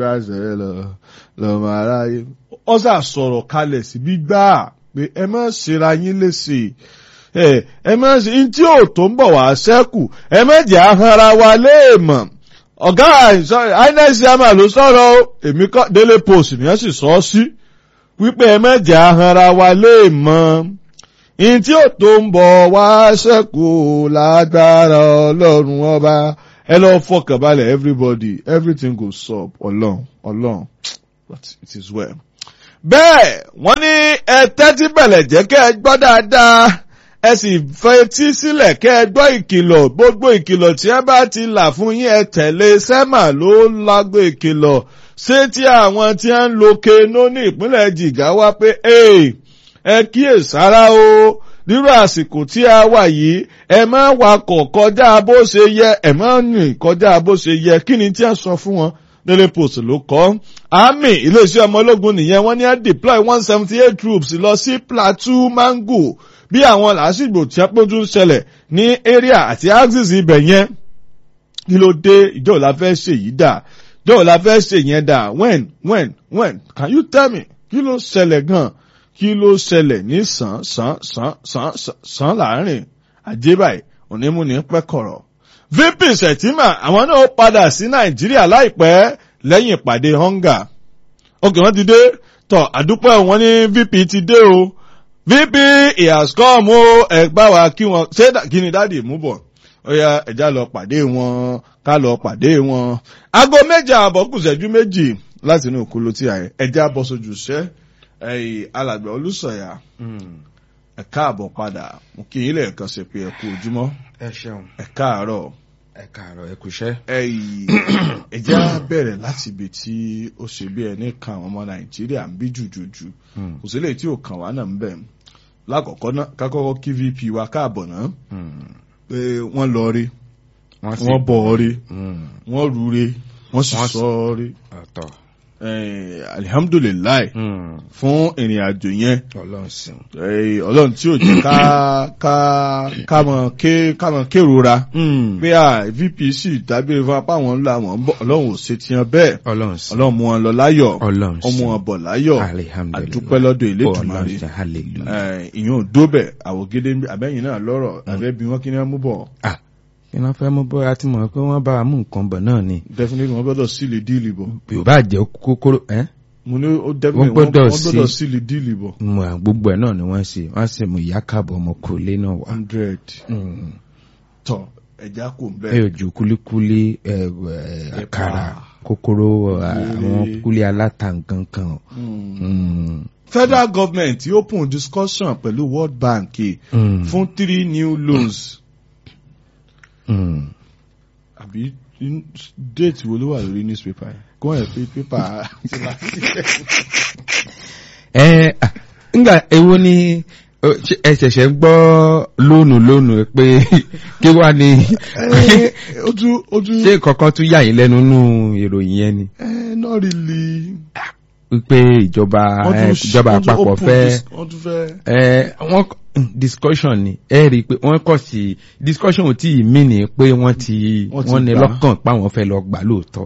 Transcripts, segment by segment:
rásẹ̀ lọ lọ́mọ aráyé. ó sà sọ̀rọ̀ kalẹ̀ síbí gbà pé ẹ má ṣera yín léṣe ẹ ẹ má ṣe ní tí ò tó ń bọ̀ wá ṣẹ́kù ẹ má jẹ́ ahọ́nra wa léèmọ̀ ọ̀gá inec chairman ló sọ̀rọ̀ o èmi kọ́ Daily Post ni wọ́n sì sọ ọ́ sí wípé ẹ má jẹ́ ahọ́nra wa léèmọ̀ ní tí ò tó ń bọ̀ wá ṣẹ́kù lágbára ọlọ́run ọba ẹ lọ fọkàn balẹ̀ everybody everything go sup ọlọ́run ọlọ́run but it is well. bẹ́ẹ̀ wọ́n ní ẹ tẹ́tí bẹ̀lẹ̀ jẹ́ kẹ́ ẹ gbọ́ dáadáa ẹ sì fetí sílẹ̀ kẹ́ ẹ gbọ́ ìkìlọ̀ gbogbo ìkìlọ̀ tí ẹ bá ti là fún yín ẹ tẹ̀lé sẹ́mà ló lágbo ìkìlọ̀ ṣé tí àwọn tí ń lo keno ní ìpínlẹ̀ Jigawa pé ẹ kíyèsára o nírú àsìkò tí a wà yìí ẹ má wakọ̀ kọjá bó ṣe yẹ ẹ má rìn kọjá bó ṣe yẹ kí ni tí a sọ fún wọn Daily Post ló kọ́ army iléeṣẹ́ ọmọ ológun nìyẹn wọ́n ní á deploy one seventy eight troops lọ sí Plateau Mangu bí àwọn làásìgbò tí a pójú ń ṣẹlẹ̀ ní area àti axis ibẹ̀ yẹn kí ló dé ìjọ la fẹ́ ṣe yìí dà ìjọ la fẹ́ ṣe yẹn dà when when when can you tell me kí ló ṣẹlẹ̀ gan-an kí ló ṣẹlẹ̀ ní sàn sàn sàn sàn sàn láàrin àjẹbáyé onímúni pẹ́kọ̀rọ̀. VP Sẹ̀tìmà àwọn náà padà sí Nàìjíríà láìpẹ́ lẹ́yìn ìpàdé hunger. òkè wọ́n ti dé tọ̀ àdúpẹ́ wọn ní VP ti dé o VP he has come o ẹ bá wa kí wọn ṣé kí ni dáàdì mú bọ̀ ó yá ẹ̀já lọ pàdé wọn ká lọ pàdé wọn. aago méje àbọ̀ kù ṣẹ́jú méjì láti inú òkúlù tí a yẹ ẹ̀já bọ́ sójú iṣẹ́ ẹ̀yìn alàgbà olùsọ̀yà ẹ káàbọ̀ padà mo kí yín lẹ́ẹ̀kan ṣe pé ẹ kú ojúmọ́ ẹ ṣeun ẹ káàárọ̀ ẹ káàárọ̀ ẹ kúṣẹ́. ẹ̀yìn ẹ̀já bẹ̀rẹ̀ láti ibi tí ó ṣe bí ẹni kan àwọn ọmọ nàìjíríà ń bí jùjùjù kò sí lè tí ò kàn wá náà ń bẹ̀ lákọ̀ọ́kọ́ náà kákọ́kọ́ kí vp wa káàbọ̀ náà pé wọ́n lọ rí wọ́n bọ̀ rí wọ́n rú rí wọ́n sì sọ rí ọ̀tọ̀ alihamdulilayi fún ìrìn àjò yẹn ọlọ́run sìn. ọlọ́run tí ò jẹ́ ká ká ká mọ ké ká mọ kérora pé à vp sì dábìrì fún apá wọn ńlá wọn bọ ọlọ́run ò ṣe tiyan bẹ́ẹ̀ ọlọ́run sìn. ọlọ́run mú wọn lọ láyọ̀ ọlọ́run sìn. ọmú wọn bọ̀ láyọ̀ alihamdulilayi àdúpẹ́ lọ́dọ̀ Elédùmarè ọlọ́run sìn hallelujah. ìyẹn ò dóbẹ̀ àwògede abẹ́yìn náà lọ́rọ̀ àbẹ́bí wọn kí ni wọ́n mú bọ̀ ah kí wọ́n fẹ́ mú bóyá tí mo rò pé wọ́n bá wa mú nǹkan bọ̀ náà ni definitely wọ́n gbọ́dọ̀ sílè díìlì bọ̀ bí o bá jẹ́ kókóró ẹ́ mo ní ó definitely Wọ́n gbọ́dọ̀ wọ́n gbọ́dọ̀ sí- sílè díìlì bọ̀ mo à gbogbo ẹ̀ náà ni wọ́n ṣe wọ́n sì mú ìyá káàbọ̀ ọmọ kò lé náà wá. hundred Mm. tọ̀ ẹ̀já kò ń ẹ bẹ́ẹ̀. ò ju kúlíkúlí ẹ, ẹ, àkàrà kókóró àwọn kúlí aláta nǹkan kan. Mm. federal government open discussion pẹ̀lú world bank Mm. fún three new loans Mm. àbí in- date wo ló wà lórí newspaper yẹn kó wọ́n yẹ pé paper ti láti. ẹ ah, nga èwo ni ọ, ṣé ẹ ṣẹ̀ṣẹ̀ ń gbọ́ lónù lónù pé kí wá ni ojú ojú ṣé kankan tún yà yín lẹ́nu nínú ìròyìn yẹn ni eh, not really. wípé ìjọba Wọ́n ẹ, tún ìjọba wọ́n tún àpapọ̀ open fẹ́ dis- wọ́n tún fẹ́. ẹ wọ́n discussion ni ẹ rí i pé wọ́n kọ̀ sí discussion ò tí ì mí ni pé wọ́n ti Wọ́n ti wọ́n ní gbà. lọ́kàn páwọn fẹ́ lọ gbà lóòótọ́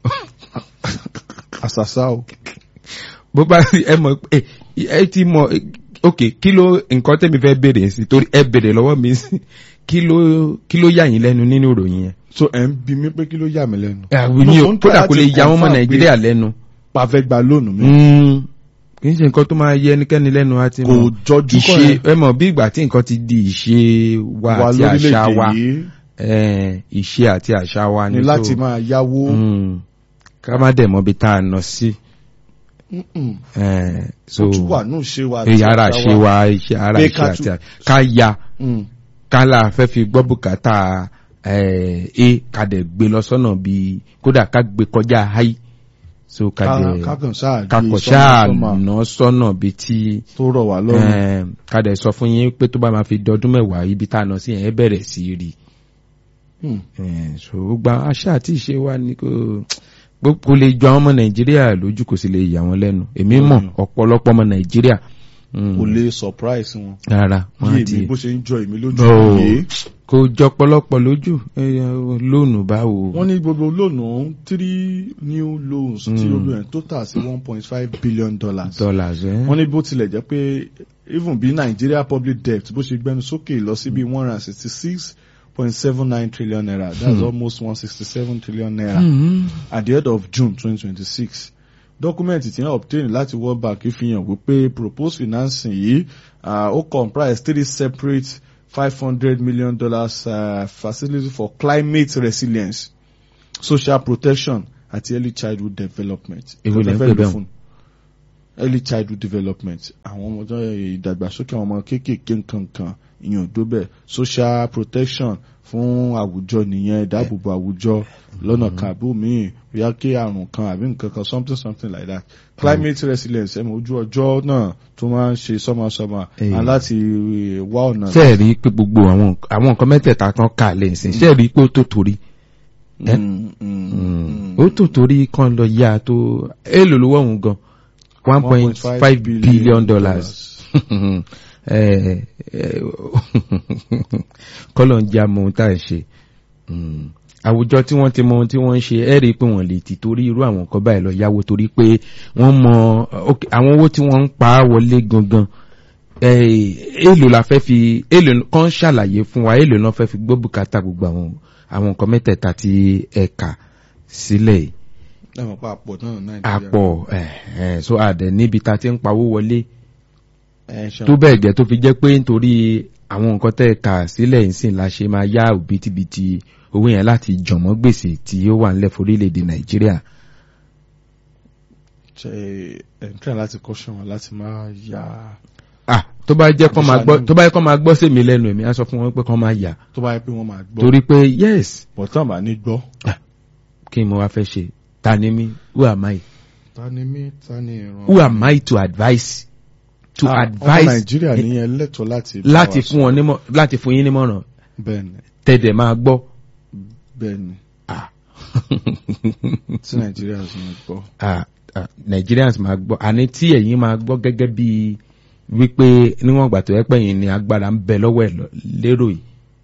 àṣàṣà o. bó bá ẹ mọ̀ pé ẹ ti mọ̀ ok kí ló nǹkan tẹ́mi fẹ́ béèrè sí torí ẹ béèrè lọ́wọ́ mi sí kí ló kí ló yà yín lẹ́nu nínú ìròyìn yẹn. so ẹ̀ ń bi mí pé kí ló yà mí lẹ́nu. àwọn ní Mo ń tọ́ kódà kò lè láti ya wọn mọ́ confirm nàìjíríà pé lẹ́nu. pa fẹ́ gba lónìí mi. Mm, kì í ṣe nǹkan tó máa yẹ ẹnikẹ́ni lẹ́nu àti kò mọ̀ jọjú kọ́ ìṣe ẹ̀ ẹ mọ̀ bí ìgbà tí nǹkan ti di ìṣe wa wà àti àṣà lórílẹ̀‐èdè wa yìí eh, ìṣe àti àṣà wa ni ni láti so, máa yáwó. mm, ká má dẹ̀ mọ́ bí tá a nọ sí. Mm-mm. eh, so ó tún wà ní ìṣe wa. èyí ara ṣe wa iṣẹ́ ara Pé ìṣe ká àti tún- à- ká ya Mm. ká là fẹ́ fi gbọ́ bùkátà eh, a ká dẹ̀ gbé lọ sọ́nà bíi kódà ká gbé kọjá háì so ká Ká- dẹ̀ kákan sáà gbé kakọ̀ sọ́nà ṣáà sọ́mà ná sọ́nà bíi tí tó rọ̀ wá lọ́rùn. eh, ká dẹ̀ sọ fún yín pé tó bá máa fi dọdún mẹ́wàá ibi tá a nọ sí yẹn ẹ bẹ̀rẹ̀ sí í rí Hmm. Eh, so gbogbo àwọn àṣà àti ìṣe wa ni kò gbogbo kò lè jọ àwọn ọmọ nàìjíríà lójú kò sì lè yà wọ́n lẹ́nu èmi mọ̀ Mm. ọ̀pọ̀lọpọ̀ ọmọ nàìjíríà mm, kò lè surprise wọn. rárá bí wọ́n èmi ti bó ṣe ń jọ èmi lójú Oh. yìí kò jọ pọ̀lọpọ̀ lójú eh, lónù báwo. wọ́n ní gbogbo lónù three new loans tí Mm. olú ẹ̀ total sí one point five billion dollars. dollars ẹ. wọ́n ní bó tilẹ̀ jẹ́ pé even bí Nigeria public debt bó ṣe gbẹnu sókè lọ sí bí one hundred and sixty six point seven nine trillion naira that's Hmm. almost one sixty seven trillion naira Mhm. at the end of June twenty twenty six dọ́kúmẹ̀ntì tí wọ́n obtain láti World Bank fi hàn wípé proposed financing yìí ah, ó comprise three separate five hundred million dollars uh, facility for climate resilience social protection àti early childhood development. Èwo lẹ ń Ìjọba pè fẹ́ lò bẹ́ẹ̀? fún early childhood development àwọn ọmọdé ìdàgbàsókè àwọn ọmọ kéékèèké nkankan ìyẹn ò dóbẹ̀ social protection fún àwùjọ nìyẹn ìdáàbòbò àwùjọ lọ́nà kan àbí míì bóyá kí àrùn kan àbí nǹkan kan something something like that climate resilience ẹ̀mọ̀ ojú ọjọ́ náà tó máa ń ṣe sọ́mọsọ́mọ Eh. and láti wá ọ̀nà. ṣé ẹ rí i pé gbogbo àwọn àwọn nǹkan mẹ́tẹ̀ẹ̀ta kan kà lẹ́yìn sí ṣé ẹ rí i pé ó tó torí ẹ́? Mm, mm, mm. ó tó torí kan lọ yá tó èèlò lówó ọ̀hún gan one point five billion dollars Eh, eh, kọ́lọ̀ ń jẹ́ àmọ́ ohun tá à ń ṣe Mm. àwùjọ tí wọ́n ti mọ ohun tí wọ́n ń ṣe ẹ́ rí i pé wọ́n lè ti torí irú àwọn nǹkan báyìí lọ yáwó torí pé wọ́n mọ ok, àwọn owó tí wọ́n ń pa á wọlé gangan eh, èèlò la fẹ́ fi èèlò kan ṣàlàyé fún wa èèlò náà fẹ́ fi gbọ́ bùkátà gbogbo àwọn àwọn nǹkan mẹ́tẹ̀ẹ̀ta tí ẹ̀ka sílẹ̀ yìí ẹ̀mọ̀ pa àpọ̀ náà Nàìjíríà. àpọ̀ ẹ̀ ẹ̀ so àdẹ̀ níbi tá a ti ń pawó wọlé Ẹ̀, ṣe tó bẹ́ẹ̀ gẹ́ tó fi jẹ́ pé nítorí àwọn nǹkan tẹ́ kà sílẹ̀ ìsìn la ṣe máa yá òbítíbitì owó yẹn láti jọ̀mọ́ gbèsè tí ó wà nílẹ̀ forílẹ̀-èdè nàìjíríà. ṣe ẹ̀ ń tẹ̀ láti kọ́ṣọ́ wọn láti máa yá ah tó bá jẹ́ kó máa gbọ́ Àbíṣà ni- tó bá jẹ́ kó máa gbọ́ sí mi lẹ́nu èmi á sọ fún wọn pé kó máa yà tó bá yẹ pé wọ́n máa gbọ́. torí pé yes bọ̀tán bá ní gbọ́. kí n mo wá fẹ́ ṣe ta ni mí who am I ta ni mí ta ni ìran. who am I to advise to Ah, ọmọ advise nàìjíríà ní ẹlẹ́tọ̀ọ́ láti. bá láti wa fún wọn nímọ̀ láti fún yín nímọ̀ràn bẹ́ẹ̀ni tẹ̀dẹ̀ máa gbọ́. bẹ́ẹ̀ni Ah. tí nàìjíríà sì ń gbọ́. ah, ah, Nigerians máa gbọ́ àní tí ẹ̀yin máa gbọ́ gẹ́gẹ́ bí wípé níwọ̀n ìgbà tó yẹ pé ẹ̀yin ni agbára ń bẹ lọ́wọ́ ẹ̀ lọ- lérò yìí.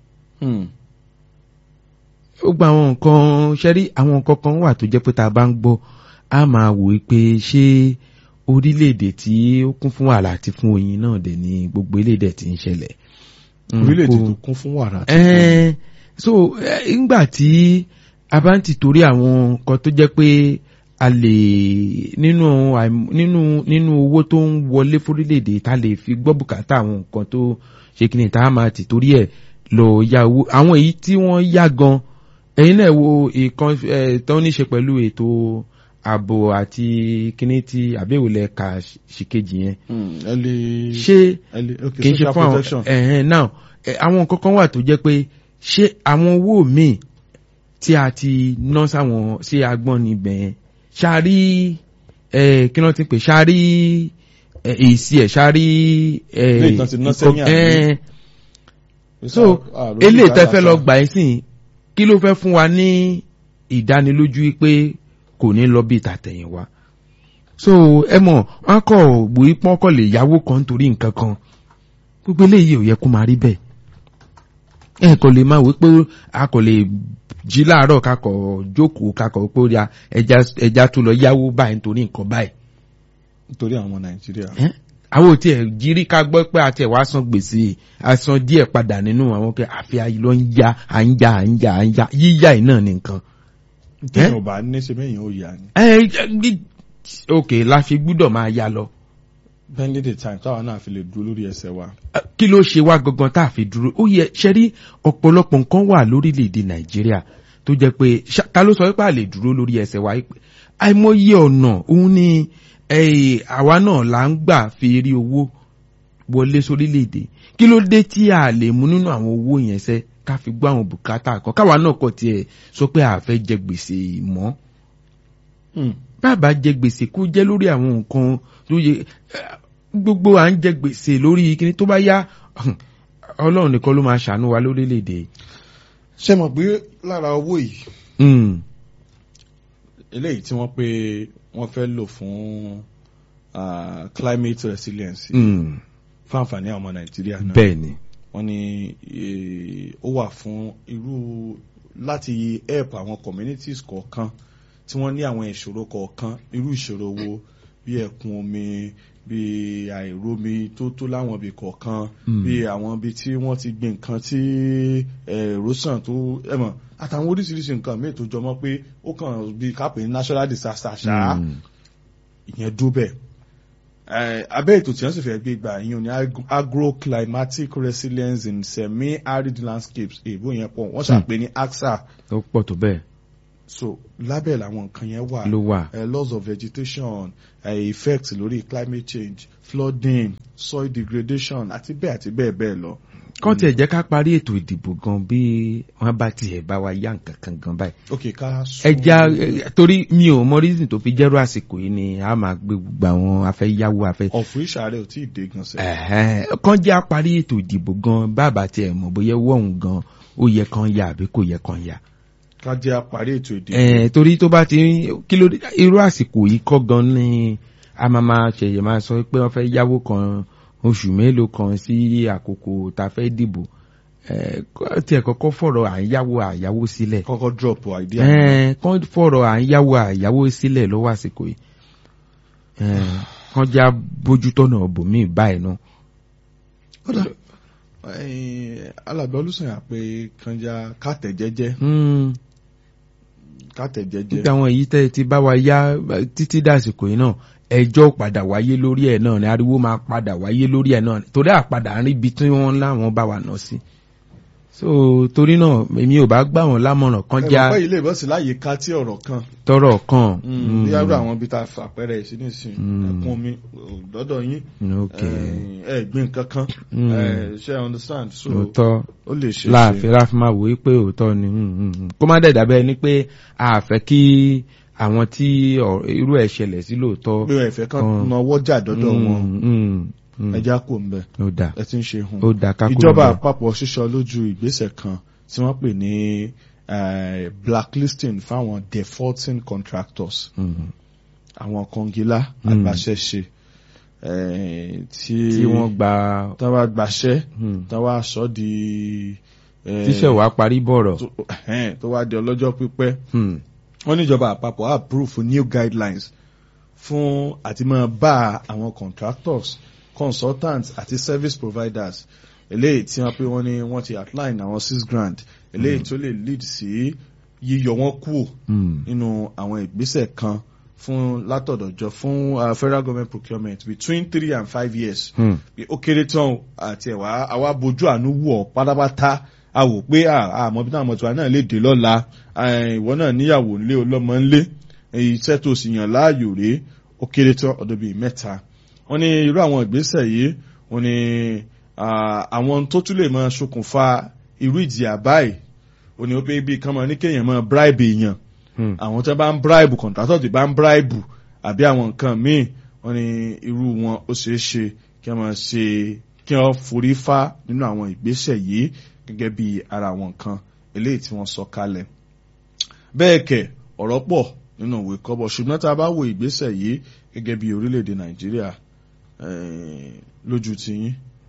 ó gba àwọn nǹkan ṣẹ́rí àwọn nǹkan kan wà tó jẹ́ pé tá a bá ń gbọ́ a máa wò ó pé ṣé orílẹ̀-èdè tí ó kún fún wàhálà àti fún oyin náà dẹ̀ ní gbogbo eléyìí tí ń ṣẹlẹ̀. Mm, orílẹ̀-èdè kò- tó kún fún wàrà. àti Ẹ́n, so eh, ńgbà tí a bá ń ti torí àwọn nǹkan tó jẹ́ pé a lè nínú àìm- nínú nínú owó tó ń wọlé fórílẹ̀-èdè tá a lè fi gbọ́ bùkátà àwọn nǹkan tó ṣe kí ni tá a máa ti torí ẹ̀ lọ ya owó àwọn èyí tí wọ́n yá gan ẹ̀yin náà wo ìkan ẹ̀ tó ní ṣe pẹ̀lú ètò ààbò àti kíní tí àbẹ̀wòlẹ̀ ka ṣìkejì yẹn Mm, ẹ lè. ṣé ẹ lè ok kì í ṣe social fún àwọn protection. ẹ̀hẹ́n náà ẹ̀, àwọn nǹkan kan wà tó jẹ́ pé ṣé àwọn owó míì tí a ti ná sáwọn sí agbọ́n níbẹ̀ yẹn ṣáárí ẹ̀ kí wọ́n ti pè ṣáárí ẹ̀, èsì ẹ̀ ṣáárí ẹ̀, Ilé ìtàn ti ná sẹ́yìn àbí? ẹ̀ẹ́n, so Ah, lójú eléyìí tẹ́ ìdára fẹ́ lọ sá. gbà ẹ́ sìn kí ló fẹ́ fún wa ní ìdánilójú pé kò ní lọ bí ìtàtẹ̀yìnwá so ẹ mọ̀ wọn kọ̀ gbòí pọ́n kọ̀ lè yáwó kan nítorí nǹkan kan gbogbo eléyìí ò yẹ kó máa rí bẹ́ẹ̀ ẹ kò lè máa wí pé a kò lè jí láàárọ̀ kakọ̀ jókòó kakọ̀ pé ó ya ẹja ẹja tó lọ yáwó báyìí nítorí nǹkan báyìí nítorí àwọn nàìjíríà. ẹ́ àwọn ò tiẹ̀ jírí ká gbọ́ pé àti ẹ̀ wá san gbèsè àsan díẹ̀ padà nínú àwọn pé àfi ayé ló ń ya à ń ya à ń ya à ń ya yíyá yìí náà ní nǹkan. téèyàn ò bá ní ṣe mẹ́yìn ó yà ni. ẹ ẹ ní- ok la fi gbúdọ̀ máa ya lọ bending the time táwọn náà fi lè dúró lórí ẹsẹ̀ wa. Ẹ, kí ló ṣe wá gangan tá a fi dúró ó yẹ ṣe rí ọ̀pọ̀lọpọ̀ nǹkan wà lórílẹ̀‐èdè nàìjíríà tó jẹ́ pé ṣá- ta ló sọ wípé a lè dúró lórí ẹsẹ̀ wa pé àìmọye ọ̀nà òun ni eh, àwa náà là ń gbà fi rí owó wọlé sórílẹ̀‐èdè kí ló dé tí a lè mú nínú àwọn owó yẹn sẹ́ ká fi gbọ́ àwọn bùkátà kan káwa náà kọ̀ tiẹ̀ sọ pé a fẹ́ jẹ gbèsè mọ́ bàbá jẹ gbèsè kó jẹ́ lórí àwọn nǹkan tó yẹ eh, gbogbo à ń jẹ gbèsè lórí kíní tó bá yá ọlọ́run nìkan ló máa ṣàánú wa lórílẹ̀‐èdè. ṣé mọ̀ pé lára owó yìí Mm, eléyìí tí wọ́n pé wọ́n fẹ́ lò fún ah, climate resilience mm, fún àǹfààní àwọn ọmọ nàìjíríà náà bẹ́ẹ̀ ni wọ́n ní eh, ó wà fún irú láti help àwọn communities kọ̀ọ̀kan tí wọ́n ní àwọn ìṣòro kọ̀ọ̀kan irú ìṣòro wo bí ẹ̀kún omi bí àìrómi tó tó láwọn ibì kọ̀ọ̀kan Mm. bí àwọn ibi tí wọ́n ti gbin nǹkan tí erosion tó ẹ̀mọ̀ àtàwọn oríṣiríṣi nǹkan míì tó jọmọ́ pé ó kàn bí kápẹ́ natural disaster ṣáá Mm. ìyẹn dúbẹ̀ abẹ́ ètò tí wọ́n sì fẹ́ gbé gbà yín ní ag- agroclimatic resilience in semi-arid landscapes èèbó yẹn pọ̀ wọ́n ṣàpè ní AXA ó pọ̀ tó bẹ́ẹ̀ so lábẹ́ làwọn nǹkan yẹn wà ló wà. uh, loss of vegetation uh, effects lórí climate change flooding soil degradation àti bẹ́ẹ̀ àti bẹ́ẹ̀ bẹ́ẹ̀ lọ. kán tiẹ̀ jẹ́ ká parí ètò ìdìbò gan bí wọ́n bá tiẹ̀ bá wa yá nǹkan kan gan báyìí. ok ká sún ẹja ẹ, torí mi ò mọ reason tó fi jẹ́rú àsìkò yìí ni a máa gbé gbogbo àwọn afẹ́yáwó afẹ́. ọ̀fù ìṣàrẹ̀ ò tí ì dé gan sẹ́. Ẹ̀hẹ́n, kán jẹ́ àparí ètò ìdìbò gan bàbá tiẹ̀ mọ̀ bóyá wọ̀hún gan ó yẹ kán yá àbí kò yẹ kán yá. ká jẹ́ àparí ètò ìdìbò. Ẹ̀, torí tó bá ti ń- kí ló dé irú àsìkò yìí kọ́ gan ni a máa máa ṣẹ̀yẹ̀ máa sọ pé wọ́n fẹ́ yáwó kan oṣù mélòó kan sí àkókò tá a fẹ́ dìbò Ẹ̀, kọ́- tiẹ̀ kọ́kọ́ fọ̀rọ̀ à ń yáwó àyáwó sílẹ̀ kọ́kọ́ drop idea. Ẹ̀, kán fọ̀rọ̀ à ń yáwó àyáwó sílẹ̀ lọ́wọ́ àsìkò yìí Ẹ̀, kán já bójútọ́nà bòmíì báyìí náà. kódà alàgbà olùsọ̀yà pé kanja kàtẹ̀ jẹ́jẹ́ Hmm. kàtẹ̀ jẹ́jẹ́. nígbà àwọn èyí tẹ́ ti bá wa yá títí dàsìkò yìí náà ẹjọ́ padà wáyé lórí ẹ̀ náà ni ariwo máa padà wáyé lórí ẹ̀ náà ni torí àpadà ń rí ibi tí wọ́n láwọn bá wa nà sí. so torí náà èmi ò bá gbà wọ́n lámọ̀ràn kan ẹ já mọ̀ pé ilé ìbọ̀sí láàyè ká tí ọ̀rọ̀ kan. tọrọ kan. bí yàrá àwọn ibi tá a fà pẹ́rẹ́ sí nísìnyí Mm. ẹ̀kún omi lọ́dọ̀ yín ok ẹ ẹ gbìn kankan Mm. ẹ ṣe I understand so òótọ́ ó lè ṣe láàfin láàfin máa wòye pé òótọ́ ni mm, mm, mm. kó má dẹ̀dà bẹ́ẹ̀ ni pé a fẹ́ kí àwọn tí ọ̀- irú ẹ̀ ṣẹlẹ̀ sí lóòótọ́. pé ẹ̀fẹ́ kan Mm. náwó jà dọ́dọ̀ wọn Mm, mm, mm. ẹja kò ń bẹ ó dà ẹ ti ń ṣe hun. ó dà ká kúrò ìjọba bẹ́ẹ̀. àpapọ̀ ṣíṣọ lójú ìgbésẹ̀ kan tí wọ́n pè ní eh, blacklisting fáwọn defaulting contractors Mm. àwọn kọngilá Mm. agbaṣẹ́ṣe eh, tí tí wọ́n gba tí wọ́n bá gbaṣẹ́ hmm, tí wọ́n wá sọ di eh, tíṣẹ̀ wá parí bọ̀rọ̀. tó ẹ̀hẹ́n, tó wá di ọlọ́jọ́ pípẹ́ Hmm, wọ́n níjọba àpapọ̀ approve new guidelines fún àti máa bá àwọn contractors consultants àti service providers eléyìí tí wọ́n pé wọ́n ní wọ́n ti outline àwọn six grand eléyìí tó lè lead sí yíyọ wọn kúrò hmm, nínú àwọn ìgbésẹ̀ kan fún látọ̀dọ̀jọ fún uh, federal government procurement between three and five years hmm, pé ó kéré tán o, àti ẹ̀wà àwa bójú àánú wù ọ́ pátápátá a wò pé àmọ́ bí táwọn ọmọọ̀tún náà lè dé lọ́la eh, ìwọ náà níyàwó ńlé ọlọ́mọ ńlé eh, iṣẹ́ tó sì yàn láàyò rèé ó kéré tán ọdún bíi mẹ́ta wọ́n ní irú àwọn ìgbésẹ̀ yìí wọ́n ní ah, àwọn tó tún lè máa ṣokùnfà irú ìjìyà báyìí wọ́n ní ó pé bíi kán máa ní kéèyàn máa bribe èèyàn hmm. àwọn tó bá ń bribe contractor tó bá ń bribe àbí àwọn nǹkan míì wọ́n ní irú wọn ó ṣeé ṣe kí wọ́n máa ṣe kí wọ́n forí fá nínú àwọn ìgbésẹ̀ yìí gẹ́gẹ́ bí ara àwọn nǹkan eléyìí tí wọ́n sọ kalẹ̀ bẹ́ẹ̀ kẹ̀ ọ̀rọ̀ pọ̀ nínú ìwé kọ́bọ̀ ṣùgbọ́n tá a bá wo ìgbésẹ̀ yìí gẹ́gẹ́ bí orílẹ̀-èdè nàìjíríà eh, lójú tiyín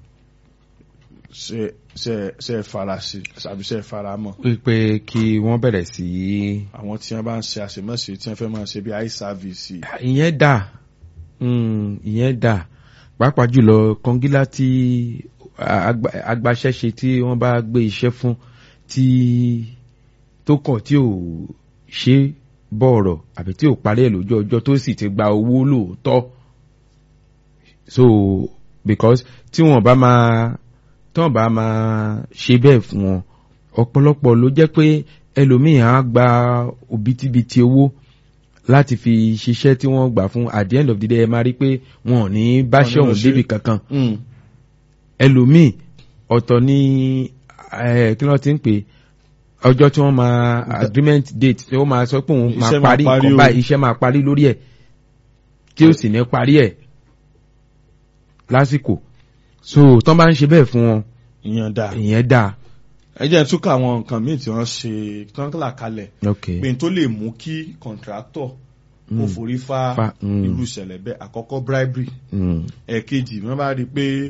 ṣe ṣe ṣe fara sí àbí ṣe fara mọ́ wípé kí wọ́n bẹ̀rẹ̀ sí í àwọn tí wọ́n bá ń ṣe àṣemáṣe tí wọ́n fẹ́ máa ṣe bí eye service ìyẹn dà hmm, ìyẹn dà pàápàá jùlọ kọngílá tí agba- agbaṣẹ́ṣe tí wọ́n bá gbé iṣẹ́ fún tí tó kàn tí ò ṣe bọ̀rọ̀ àbí tí ò parí ẹ̀ lójú ọjọ́ tó sì ti gba owó lóòótọ́ so because tí wọ́n bá máa tí wọ́n bá máa ṣe bẹ́ẹ̀ fún wọn ọ̀pọ̀lọpọ̀ ló jẹ́ pé ẹlòmíì á gba òbítíbitì owó láti fi ṣiṣẹ́ tí wọ́n gbà fún at the end of the day ẹ máa rí pé wọn ò ní báṣẹ́ Wọn ò ní ọ̀hún ṣe. débi kankan Mm. ẹlòmíì ọ̀tọ̀ ní eh, kí wọ́n ti ń pè ọjọ́ tí wọ́n máa agreement date tí wọ́n máa sọ pé òun máa Iṣẹ́ máa parí parí nǹkan o. báyìí iṣẹ́ máa parí lórí ẹ̀ tí ó sì ní parí ẹ̀ lásìkò so tán bá ń ṣe bẹ́ẹ̀ fún wọn ìyẹn dáa ìyẹn dáa ẹ jẹ́ n túkọ̀ àwọn nǹkan míì tí wọ́n ṣe tí wọ́n là kalẹ̀ ok pé n tó lè mú kí contractor kó Mm. forí fá Fa- mm. irú ìṣẹ̀lẹ̀ bẹ́ẹ̀ àkọ́kọ́ bribery mm. ẹ̀ẹ̀kejì wọ́n bá rí i pé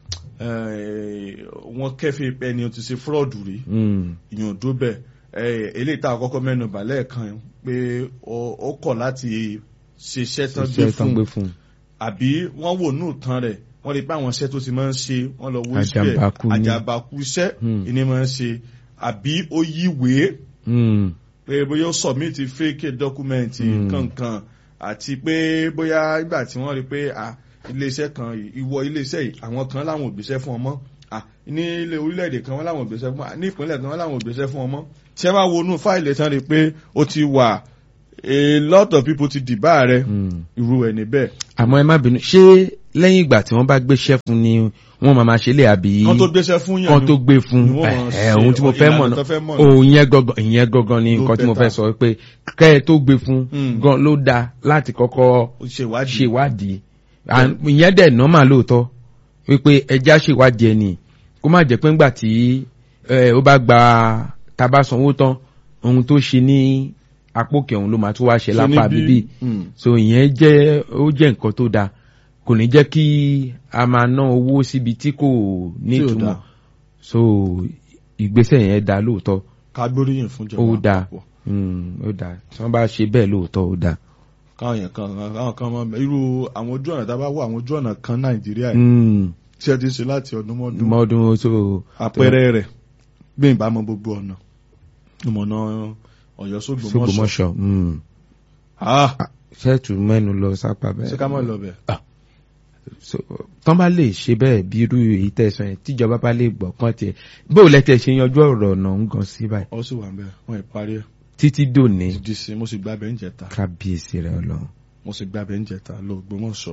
eh, wọ́n kẹ́fẹ́ ẹni ó ti ṣe fúrọ́ọ̀dù rí Mm. ìyàn tó bẹ̀ eh, eléyìí tá a kọ́kọ́ mẹ́nu bà lẹ́ẹ̀kan pé ó ó kọ̀ láti ṣiṣẹ́ tán gbé Iṣẹ́ tán fún gbé fún un. àbí wọ́n wò nù tán rẹ̀ wọ́n lè pé àwọn iṣẹ́ tó ti máa ń ṣe wọ́n lọ wo iṣẹ́ Àjàmbákú ni. àjàmbákú iṣẹ́ Hmm. ìní máa ń ṣe àbí ó yíwèé Mm. pé bóyá ó submit fake document Hmm. kankan àti pé bóyá ìgbà tí wọ́n rí pé ah, iléeṣẹ́ kan yìí, ìwọ iléeṣẹ́ yìí àwọn kan láwọn ò gbéṣẹ́ fún ọmọ ah, ní ilé orílẹ̀-èdè kan wọ́n láwọn ò gbéṣẹ́ fún ọmọ ní ìpínlẹ̀ kan wọ́n láwọn ò gbéṣẹ́ fún ọmọ tí ẹ bá wo inú fáìlì tán rí pé ó ti wà a lot of people ti dìbà rẹ Mm. irú ẹ̀ níbẹ̀ àmọ́ ẹ má bínú ṣé lẹ́yìn ìgbà tí wọ́n bá gbéṣẹ́ fún ni wọ́n máa máa ṣe lé àbí kan tó gbéṣẹ́ fún yàn kan ni- tó gbé fún ni wọ́n máa ẹ ṣe ohun tí mo fẹ́ mọ̀ ìlànà náà tó fẹ́ mọ̀ náà. òun yẹn gangan ìyẹn gangan ni Ló nǹkan tí mo fẹ́ better. sọ pé kẹ́ ẹ tó gbé fún Mm. gan ló dáa láti kọ́kọ́ ó ṣèwádìí ṣèwádìí And ìyẹn dẹ̀ nọ́mà lóòótọ́ wípé ẹja ṣèwádìí ẹni kó má jẹ́ pé ńgbà tí ẹ, ó bá gba tábà sanwó tán ohun tó ṣe ní apókè òun ló máa tún wá ṣe Ṣe lápá níbí- bíbí Mm. so ìyẹn jẹ́ ó jẹ́ nǹkan tó dáa kò ní jẹ́ kí a máa ná owó síbi tí kò nítumọ̀ dáa. so ìgbésẹ̀ yẹn dáa lóòótọ́ ká gbóríyìn fún ó ìjọba dáa àpapọ̀. Mm, ó dáa tí wọ́n bá ṣe bẹ́ẹ̀ lóòótọ́ ó dáa. káwọn yẹn kan káwọn kan mọ irú àwọn ojú ọ̀nà tá a bá wọ àwọn ojú ọ̀nà kan nàìjíríà yìí Mm, tí ẹ ti ṣe láti ọdún mọ́dún mọ́dún so àpẹẹrẹ rẹ̀ gbé ìbámu gbogbo ọ̀nà ìmọ̀nà ọ̀yọ́ sógbòmọ̀ṣọ́ sógbòmọ̀ṣọ́ mm. Ah, ṣẹ́ẹ̀tù mẹ́nu lọ sápá ṣé bẹ́ẹ̀. ká mọ̀ lọ bẹ̀ So, tán bá lè ṣe bẹ́ẹ̀ bí irú èyí tẹ̀sán yẹn tíjọba bá lè gbọ́ kán tiẹ̀ bó o lẹ́tẹ̀ ṣe yanjú ọ̀rọ̀ ọ̀nà ń gan sí báyìí ọ sì wà ń bẹ̀ wọ́n ì parí ẹ̀ títí dòní di sí mo sì gba bẹ̀ ń jẹta kábíyèsí rẹ̀ ọlọ́run. mo sì gba bẹ̀ ń jẹta lọ Ògbómọ̀ṣọ́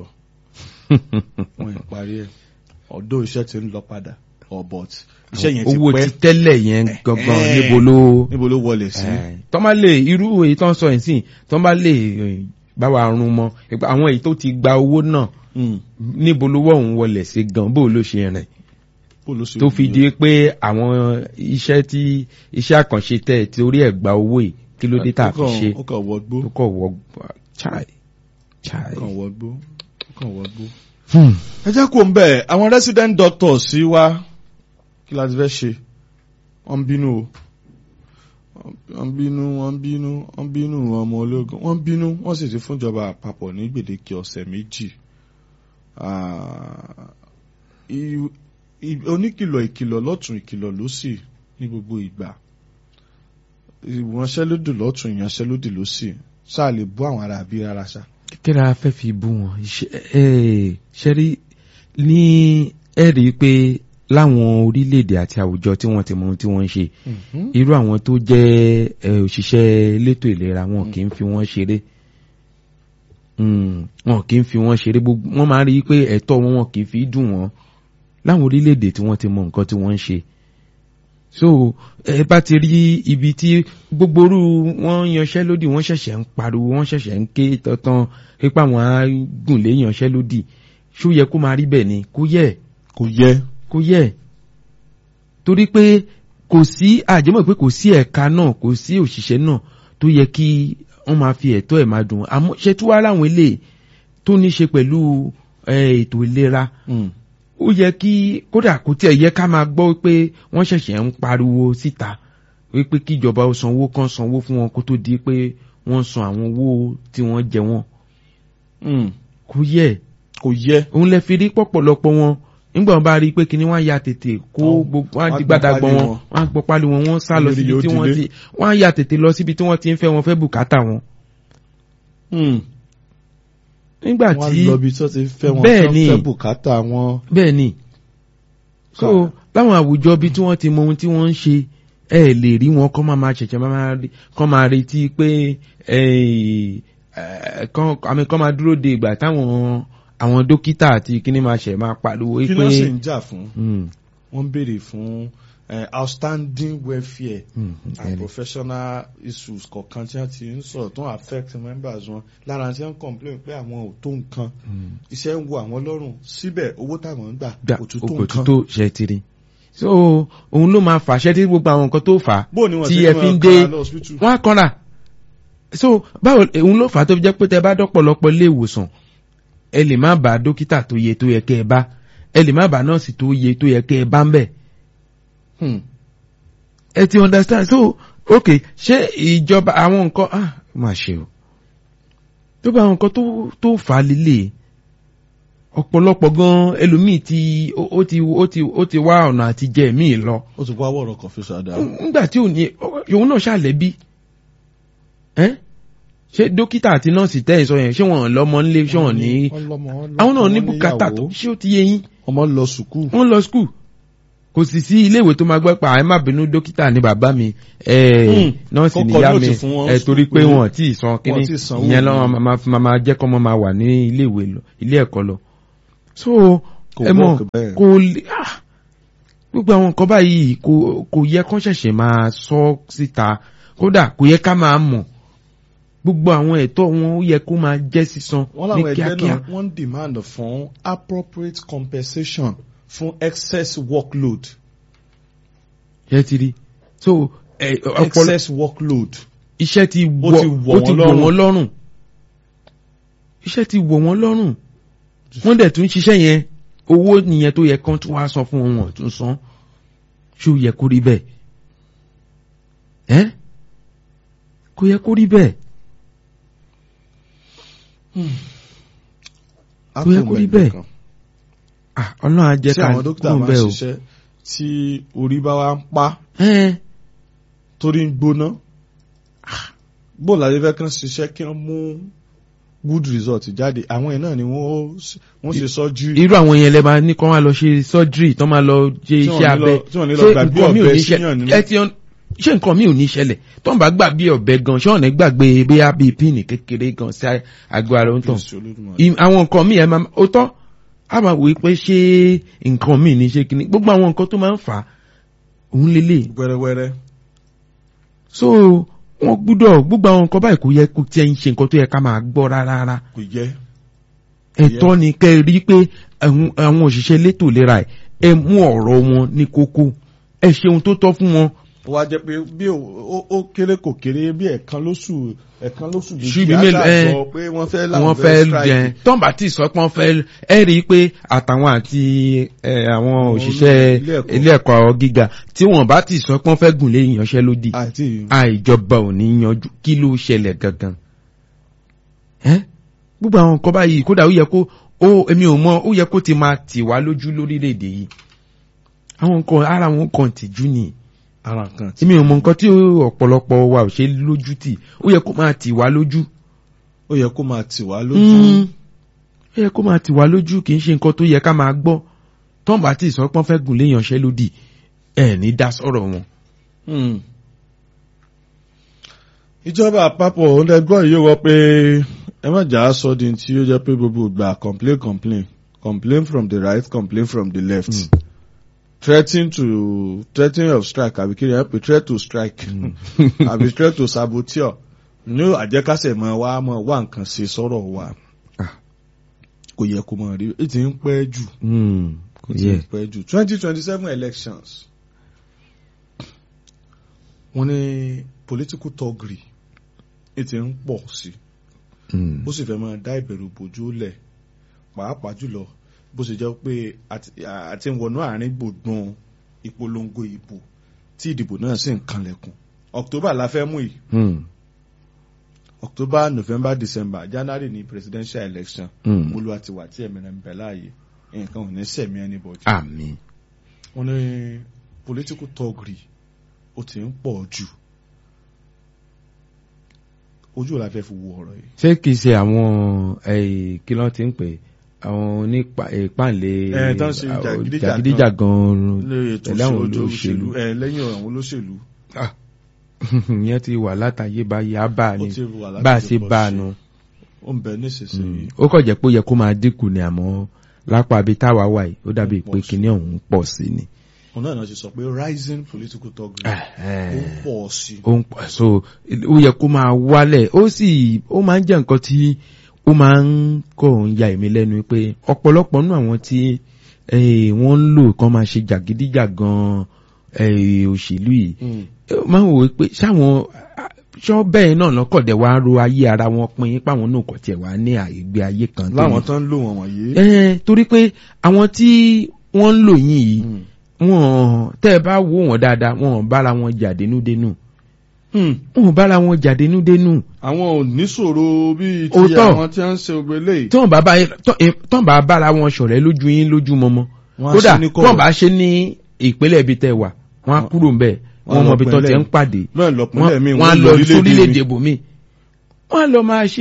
wọ́n ì parí ẹ̀ ọ̀dọ́ iṣẹ́ ti ń lọ padà ọ̀ but iṣẹ́ yẹn ti owó pẹ́ ti tẹ́lẹ̀ yẹn gangan Eh. níbo ló. níbo ló wọlé sí Eh, tán bá lè irú èyí tán sọ yìí sìn tán bá lè eh, bá wa rún mọ́ ìpa- àwọn èyí tó ti gba owó náà Mm. níbo lówó òun wọlé sí gan bó ló ṣe rìn Bó ló ṣe tó wù fi yín? di pé àwọn iṣẹ́ tí iṣẹ́ àkànṣe tẹ̀ tí orí ẹ̀ gba owó yìí kí ló dé tá a fi Ó kàn- ṣe ó kàn wọgbó tó kọ̀ wọ chai chai. ó kàn wọgbó ó kàn wọgbó. ẹ jẹ́ kó ń bẹ̀ àwọn resident doctors sí wa kí la ti fẹ́ ṣe wọ́n ń bínú o wọ́n ń bínú wọ́n ń bínú wọ́n ń bínú ọmọ ológun wọ́n ń bínú wọ́n sì ti fúnjọba àpapọ̀ ní gbèdéke ọ̀sẹ̀ méjì Ah, i- i- oníkìlọ̀ ìkìlọ̀ lọ́tún ìkìlọ̀ lósì ní gbogbo ìgbà ìwọ̀nṣẹ́lódì lọ́tún ìyanṣẹ́lódì lósì ṣáà lè bú àwọn ará bí rárá ṣá. kí la fẹ́ fi bú wọn ṣe rí ní ẹ rí i pé láwọn orílẹ̀-èdè àti àwùjọ tí wọ́n ti mọ ohun tí wọ́n ń ṣe irú àwọn tó jẹ́ eh, òṣìṣẹ́ elétò ìlera wọn kì í fi wọ́n ṣeré Mm, wọn kì í fi wọ́n ṣeré gbogbo wọ́n máa rí i pé ẹ̀tọ́ wọn wọn kì í fi dùn wọ́n láwọn orílẹ̀-èdè tí wọ́n ti mọ nǹkan tí wọ́n ń ṣe so ẹ bá ti rí ibi tí gbogbo orú wọn yanṣẹ́lódì wọ́n ṣẹ̀ṣẹ̀ ń pariwo wọ́n ṣẹ̀ṣẹ̀ ń ké tọ́tán pípa wọn á gùn lé yanṣẹ́lódì ṣó yẹ kó máa rí bẹ́ẹ̀ ni kó yẹ kò yẹ kò yẹ torí pé kò sí àjẹmọ́ pé kò sí ẹ̀ka náà kò sí òṣìṣẹ́ náà tó yẹ kí wọ́n máa fi ẹ̀tọ́ ẹ̀ máa dùn àmọ́ ṣe tí wàá láwọn eléyìí tó ní ṣe pẹ̀lú eh, ètò ìlera ó yẹ kí kódà kò tiẹ̀ yẹ ká máa gbọ́ pé wọ́n ṣẹ̀ṣẹ̀ ń pariwo síta wípé kíjọba ó sanwó kan sanwó fún wọn kó tó di pé wọ́n san àwọn owó tí wọ́n jẹ wọ́n kò yẹ kò yẹ òun lè fi rí pọ̀pọ̀lọpọ̀ wọn nígbà wọn bá rí i pé kíní wọn ya tètè kó Wọ́n- gbogbo wọn wọ́n di gbọ́ gbàdàgbọ́ pálí wọn wọn. wọn gbọ́ pálí wọn wọn sá lọ Olórí síbi yóò tí wọ́n dilé. ti wọn ya tètè lọ síbi tí wọ́n ti ń fẹ́ wọn fẹ́ bùkátà wọn. nígbà wọ́n tí lọ bí tó ti fẹ́ wọn Bẹ́ẹ̀ tó ni. fẹ́ bùkátà wọn. bẹ́ẹ̀ ni so láwọn àwùjọ bí tí wọ́n ti mọ ohun tí wọ́n ń ṣe ẹ lè rí wọn kọ́ máa máa ṣẹ̀ṣẹ̀ máa máa rí- kọ́ máa retí pé eh, eh, kọ́ àmì kọ́ máa dúró de ìgbà táwọn àwọn dókítà àti kíní máa ṣẹ̀ máa pariwo kí pé ló sì ń jà fún Mm, wọ́n ń béèrè fún eh, outstanding welfare mm, and bẹ́ẹ̀ ni. professional issues kọ̀ọ̀kan tí wọ́n ti ń sọ̀rọ̀ tó ń affect members wọn lára tí wọ́n ń complain pé àwọn ò tó nǹkan Mm. iṣẹ́ ń wo àwọn lọ́rùn síbẹ̀ owó táwọn ń gbà gbà kò tún tó kò nǹkan. tó ṣe ti rí so òun ló máa fàṣẹ tí gbogbo àwọn nǹkan tó fà á bó ni wọ́n tí ti ẹ ń fi ń máa dé kára lọ hospital. wọn á kanra so báwo òun ló fà á tó fi jẹ́ pé tẹ bá dọ́pọ̀lọpọ̀ ilé ìwòsàn ẹ lè má bá dókítà tó yẹ tó yẹ kẹ́ ẹ bá ẹ lè má bá nọ́ọ̀sì tó yẹ tó yẹ kẹ́ ẹ bá ń bẹ̀ Hmm. ẹ ti understand so ok ṣé ìjọba àwọn nǹkan ah má ṣe o tó bá àwọn nǹkan tó tó fà á lílé ọ̀pọ̀lọpọ̀ gan ẹlòmíì ti ó ó ti ó ti ó ti wá ọ̀nà àti jẹ míì lọ ó ti wá wọ̀rọ̀ kan fi ṣàdá. nígbà tí ò ní òun náà ṣàlẹ́bí ẹ́ ṣé dókítà àti nọ́ọ̀sì tẹ́ ẹ̀ sọ yẹn ṣé wọ́n lọ́mọ ńlé ṣé wọ́n ní àwọn náà ní bùkátà tó ṣé ó ti yé yín ọmọ lọ sùkúù. wọ́n lọ skul kò sì sí iléèwé tó máa gbọ́ pa ẹ má bínú dókítà ní bàbá mi ẹ Hmm. nọ́ọ̀sì Kọ́kọ́ níyá nóòtì mi fún wọn ẹ torí pé pé wọn tí ì san kínní wọn tí ì sanwó ìyẹn mi. lọ́wọ́ máa máa máa jẹ́ kọ́ mọ́ máa wà ní iléèwé lọ ilé ẹ̀kọ́ lọ. so Kò ẹ mọ̀ work bẹ́ẹ̀. kò lè ah, gbogbo àwọn nǹkan báyìí kò kò yẹ kán ṣẹ̀ṣẹ̀ máa sọ síta kódà kò yẹ ká máa mọ̀ gbogbo àwọn ẹ̀tọ́ wọn ó yẹ kó máa jẹ́ sísan wọ́n ní láwọn ẹgbẹ́ kíákíá. náà wọ́n ń demand fún appropriate compensation fún excess workload. ṣé ti rí so ẹ ọpọlọ excess workload. iṣẹ́ ti Ó wọ̀ ti wọ̀ ó ti wọ́n wọ̀ lọ́rùn. wọ́n lọ́rùn iṣẹ́ ti wọ̀ wọ́n lọ́rùn wọ́n dẹ̀ tún ṣiṣẹ́ yẹn owó nìyẹn tó yẹ kán tún wá san fún wọn tún san ṣó yẹ kó rí bẹ́ẹ̀ ẹ́ kò yẹ kó rí bẹ́ẹ̀ Kò yẹ kó rí bẹ́ẹ̀. ah ọlọ́run á jẹ́ tí ká àwọn dókítà kúrò máa ń bẹ́ẹ̀ o ṣiṣẹ́ tí orí bá wá ń pa ẹ́ torí ń gbóná bóun láti fẹ́ kán ṣiṣẹ́ kí wọ́n mú good result jáde àwọn yẹn náà ni wọ́n ó s- wọ́n ṣe surgery irú àwọn yẹn lẹ máa ní kán wá lọ ṣe surgery tán máa lọ ṣe Tí wọ́n iṣẹ́ ní abẹ lọ- tí wọ́n ní lọ ṣé gbàgbé nǹkan mi ò ọ̀bẹ ní síyàn ṣẹlẹ̀ nínú. ẹ ti ọ- ṣé nǹkan mi ò ní ṣẹlẹ̀ tọ́n bá gbàgbé ọ̀bẹ gan ṣé ọ̀nà gbàgbé bóyá bíi píìnì kékeré gan sí àgọ́ ara ó ń tàn Jésù Olódùmarè. Ìm- àwọn nǹkan mi ẹ máa ó tọ́ a máa wòye pé ṣé nǹkan mi ní ṣe kíní gbogbo àwọn nǹkan tó máa ń fà á òun lélẹ̀ wẹ́rẹ́wẹ́rẹ́ so wọ́n gbúdọ̀ gbogbo àwọn nǹkan báyìí kò yẹ kó tiẹ̀ ń ṣe nǹkan tó yẹ ká máa gbọ́ rárá rárá kò yẹ ẹ̀tọ́ ni kẹ́ ẹ rí pé àwọn àwọn òṣìṣẹ́ elétò ìlera ẹ̀ ẹ mú ọ̀rọ̀ wọn ní kókó ẹ ṣe ohun tó tọ́ fún wọn ó wá jẹ́ pé bí ó- ó ó kéré kò kéré bí ẹ̀kan lóṣù ẹ̀kan lóṣù Ṣíbí méjì mélòó- ẹ, àṣàjọ pé wọ́n fẹ́ láwọn wọ́n fẹ́ jẹ tọ́ǹbà tí sọ pé wọ́n fẹ́ ẹ rí i pé àtàwọn àti ẹ, àwọn Àwọn òṣìṣẹ́ ilé ẹ̀kọ́. ilé ẹ̀kọ́ gíga tí wọ́n bá ti sọ pé wọ́n fẹ́ gùn lé ìyanṣẹ́lódì àti àìjọba ò ní yanjú kí ló ṣẹlẹ̀ gangan ẹ́ gbogbo àwọn nǹkan báyìí kódà ó yẹ kó ó èmi ò mọ ó yẹ kó ti máa tì wá lójú lórílẹ̀‐èdè yìí àwọn nǹkan ara wọn kan tìjú ni ara kan tí èmi ò mọ nǹkan tí ọ̀pọ̀lọpọ̀ wa ò ṣe lójú tì ó yẹ kó máa tì wá lójú ó yẹ kó máa tì wá lójú Mm. ó yẹ kó máa tì wá lójú kì í ṣe nǹkan tó yẹ ká máa gbọ́ tọ́ǹbà tí ìsọpọ́n fẹ́ gùn lé ìyanṣẹ́lódì ẹ̀ ní dá sọ̀rọ̀ wọn. Hmm. ìjọba àpapọ̀ ọ̀dẹ́gbọ́n yìí wọ pé ẹ má jà á sọ di tí ó jẹ́ pé gbogbo ìgbà complain complain complain from the right complain from the left Mm. threatening to threatening of strike àbí kí ni ẹ pè threat to strike àbí threat to saboteur ní àjẹkásẹ̀ mọ́ wa mọ́ wá nǹkan ṣe sọ̀rọ̀ wa Ah. kò yẹ kó mọ̀ rí i ti ń pẹ́ jù Mm. kò ti yẹ ń pẹ́ jù twenty twenty seven elections wọ́n ní political thuggery ẹ ti ń pọ̀ sí Mm. ó sì fẹ́ máa dá ìbẹ̀rù bójú lẹ̀ pàápàá jùlọ bó ṣe jẹ́ pé àti- àti ń wọnú àárín gbùngbùn ìpolongo ìbò tí ìdìbò náà sì ń kanlẹ̀kùn October la fẹ́ mú yìí Mm. October November December January ní presidential election Mm. olúwa ti wà tí ẹ̀mẹ̀rẹ̀ ń bẹ láàyè nǹkan ò ní sẹ̀mí anybody àmín. wọ́n ní political thuggery ó ti ń pọ̀ jù ojú ò la fẹ́ fi wo ọ̀rọ̀ yìí. ṣé kìí ṣe àwọn eh, kí ló ti ń pè àwọn onípàǹlé Eh, tán ṣe jàgídíjàgan. jàgídíjàgan lórí ètò pẹ̀lú àwọn òṣèlú olóṣèlú ẹ lẹ́yìn àwọn olóṣèlú ìyẹn ti wà látàyè báyìí á bá a ó ní ti wà láti bá a ṣe lè pọ̀ bá a sí. nu ó ń bẹ nísinsìnyí ó kàn jẹ́ pé ó yẹ kó máa dínkù ni àmọ́ lápá ibi táwa wà yìí ó dàbí Ó pọ̀ pé sí. kinní ọ̀hún pọ̀ sí ni. òun náà náà ti sọ pé rising political thuggery ó ń pọ̀ sí i. ó ń pọ̀ so ó yẹ kó máa wálẹ̀ ó sì ó máa ń jẹ́ nǹkan tí ó máa ń kọ̀ ń ya èmi lẹ́nu pé ọ̀pọ̀lọpọ̀ nínú àwọn tí eh, wọ́n ń lò kán máa ṣe jàgídíjàgan eh, òṣèlú yìí Mm. ó máa ń wò ó pé sáwọn ṣọ́ bẹ́ẹ̀ náà lọ́kọ̀dẹ̀ wá ro ayé ara wọn pin páwọn náà kọ̀ tiẹ̀ wá ní àìgbé ayé kan tó láwọn ní. tó ń lò wọ́n wọ̀nyí. ẹ torí pé àwọn tí wọ́n ń lò yín yìí wọ́n tẹ́ ẹ bá wò wọ́n dáadáa wọ́n bára wọn jà dénúdénú wọ́n bára wọn jà dénúdénú àwọn ò níṣòro bíi ti Òótọ́. àwọn tí wọ́n ń ṣe ògbélé. tí wọ́n bá bá tọ́- eh, tọ́ bá bára wọn ṣọ̀rẹ́ lójú yín lójú mọmọ Wọ́n á kódà ṣe ní tí kọ̀rọ̀. wọ́n bá ṣe ní ìpínlẹ̀ ibi tẹ́ wà wọ́n á Wọ́n- kúrò ń bẹ̀ wọ́n wọ́n lọ mọ ibi tó ti pínlẹ̀. ń pàdé bẹ́ẹ̀ lọ́pínlẹ̀ mi wọ́n á lọ sórílẹ̀-èdè bòmí wọ́n á lọ máa ṣe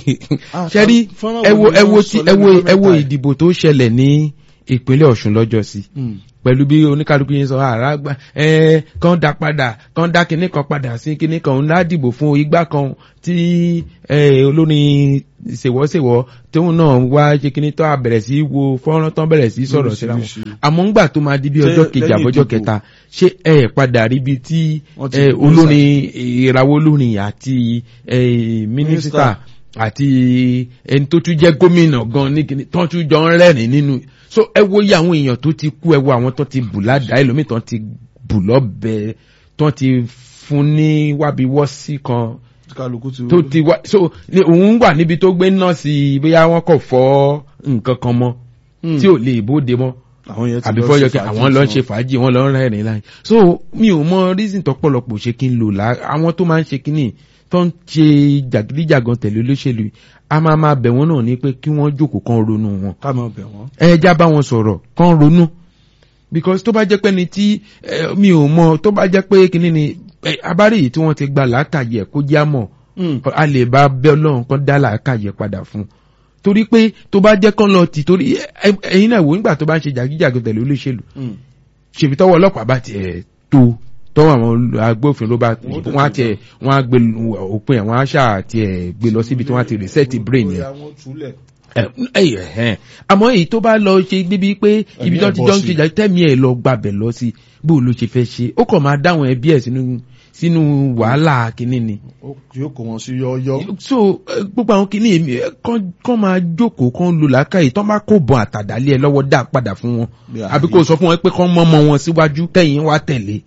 Ah, ṣẹ́rí fọ́nrán wo ẹ wo ni ẹ wọ́n wo sọ ti- lẹ́nu ẹ wo ọjọ́ ẹ wo mẹ́ta yìí? ìdìbò tó ṣẹlẹ̀ ní ìpínlẹ̀ Ọ̀ṣun lọ́jọ́ sí pẹ̀lú bí oníkálukú yẹn sọ àrà gbà ẹ kàn dá padà kàn dá kinní kan padà sí kinní kan òun ládìbò fún igbá kan tí ẹ olórin ṣèwọ́ṣèwọ́ tóun náà wá ṣe kinní tó a bẹ̀rẹ̀ sí wo fọ́nrán tán bẹ̀rẹ̀ sí sọ̀rọ̀ síra wọn Lóríṣiríṣi. àmọ́ ńgbà tó máa di bí Ṣé ọjọ́ kejì lẹ́yìn àbọ̀jọ́ ìdìbò? kẹta ṣé ẹ padà ríbi tí Wọ́n ti ẹ gbé olórin ìràwọ̀ olórin àti ẹ mínísítà àti ẹni tó tún jẹ́ gómìnà gan ní kíní tó tún jọ ń rẹ́rìn nínú so ẹ wo iye àwọn èèyàn tó ti kú ẹ wo àwọn tó ti bù ládàá ẹlòmíì tó ti bù lọ́bẹ tó ti fún ní wábiwọ́sí kan kálukú ti tó ti wá so ní òun wà níbi tó gbé nọ́ọ̀sì bóyá wọ́n kọ̀ fọ́ nǹkan kan mọ́ tí ò lè bóde mọ́ àwọn yẹn ti àbí lọ fọyọ ṣe kí fàájì àwọn lọ ń tiwọn. ṣe fàájì wọn lọ ń rẹ́rìn láì so mi ò mọ reason tọpọlọpọ ṣe kí n lò lá àwọn tó máa ń ṣe kínní tó ń ṣe jàgídíjàgan tẹ̀lé olóṣèlú yìí, a máa máa bẹ̀ wọ́n náà ní pé kí wọ́n jókòó kan ronú wọn ká máa bẹ̀ wọ́n. ẹ já bá wọn sọ̀rọ̀ kan ronú because tó bá jẹ́ pé ni tí eh, mi ò mọ tó bá jẹ́ pé kínní ni eh, abárí yìí tí wọ́n ti gba làákàyè kó já mọ̀ a lè bá bẹ́ ọlọ́run kan dá làákàyè padà fún un torí pé tó bá jẹ́ kán lọ tì torí ẹ- ẹ̀yin náà wò nígbà tó bá ń ṣe jàgídíjàgan tẹ̀lé olóṣèlú ṣèbí tọwọ́ ọlọ́pàá bá tiẹ̀ tó tọwọ́ àwọn agbófinró bá Wọ́n tètè wọ́n á tiẹ̀ wọ́n á gbé lu- òpin ẹ̀ wọ́n á ṣáà tiẹ̀ gbé lọ síbi tí wọ́n á ti reset brain yẹn Bóyá wọ́n túlẹ̀. ẹ ẹ ẹ àmọ́ èyí tó bá lọ ṣe débi pé ibi tó ẹ̀ ti bọ́ jọ ń sí. ṣe jà tẹ́mi ẹ̀ lọ gbàbẹ̀ lọ sí bó ló ṣe fẹ́ ṣe ó kàn máa dáwọn ẹbí ẹ̀ sínú sínú wàhálà kínní ni Ó- yóò kó wọn sí yọ́ọ́yọ́. so eh, gbogbo àwọn kìíní èmi eh, kán kán máa jókòó kán lu làákàyè tán bá kó bọ̀ àtàdálé ẹ lọ́wọ́ dá padà fún wọn Bí àbí ààyè. kò sọ fún wọn pé kán mọ́mọ́ wọn síwájú kẹ́yìn wá tẹ̀lé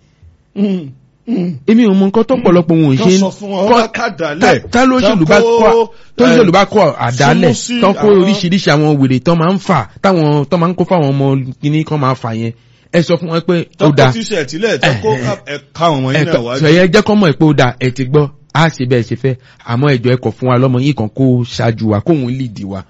èmi ò mọ nǹkan tó pọ̀lọpọ̀ wọn ò Kán ṣe sọ fún wọn, kán- wọ́n ká dálẹ̀. tá- tá lóṣèlú bá Tán kó, kọ́ tó lóṣèlú eh, bá kọ́ àdálẹ̀ súnmú sí tán kó àwọn- oríṣiríṣi àwọn wèrè tán máa ń fà táwọn tán máa ń kó fáwọn ọmọ kìíní kan máa fà yẹn ẹ sọ fún wọn pé ó tọ́kọ dáa tíṣẹ̀ tílẹ̀ tọ́kọ Eh, ẹ̀ka àwọn yìí náà ẹ̀tọ́ wájú. sọ̀yẹ́ jẹ́ kọ́ mọ̀ pé ó da ẹ̀ ti gbọ́ á ṣe bẹ́ẹ̀ ṣe fẹ́ àmọ́ ẹ̀jọ̀ ẹ̀kọ́ fún wa lọ́mọ yìí kan kó ṣáájú wa kóhun lìdí wa.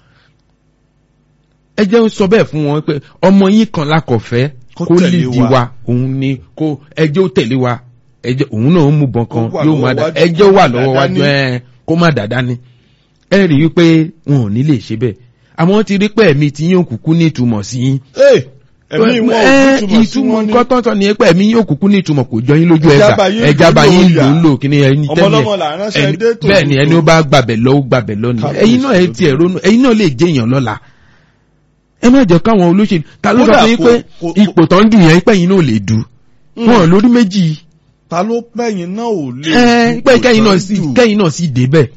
ẹ jẹ́ ń sọ bẹ́ẹ̀ fún wọn pé ọmọ yìí kan lákọ̀ọ́fẹ́ Kó kó tẹ̀lé lìdí wa. wa òun ni kó ẹjẹ́ ó tẹ̀lé wa ẹjẹ́ òun náà ń mú bọ́n kan Kó wà yóò má lọ́wọ́ dá wájú, ẹjẹ́ ó kó wà má lọ́wọ́ dàda wájú ní. ẹ̀ kó má dàda ni. ẹ rí i pé wọn ò ní lè ṣe bẹ́ẹ̀ àmọ́ wọ́n ti rí pé ẹ̀mí tí yín òkùnkùn ní ìtumọ̀ sí yín Ee, ẹ̀mí wọn ò ẹ, túmọ̀ sí ìtumọ̀ wọn ní. nǹkan tọ́tọ́ ni pé ẹ̀mí yóò kúkú ní ìtumọ̀ kò jọ yín lójú Ẹja ẹgbà bá yín ẹja bá lò yín yà. lò ń lò kí ni ẹni Ọmọ ọlọ́mọ là ń ránṣẹ́ ẹni- dé tòótọ́. bẹ́ẹ̀ ni ẹni ó bá gbàbẹ̀ lọ ó gbàbẹ̀ lọ ni Kábíyèsí ẹ̀yin náà ẹ tiẹ̀ ronú ẹ̀yin náà lè jẹ́ èèyàn lọ́la ẹ má jẹ́ káwọn olóṣèlú ta ló sọ Kódà fún yín kò- pé kò- ipò tó ń dùn yẹn pé ẹ̀yin náà lè dù wọn lórí méjì ta ló pẹ́yìn náà ò lè. ẹ pé dúpọ̀ kẹ́yìn náà tán sì jù. kẹ́yìn náà sì débẹ̀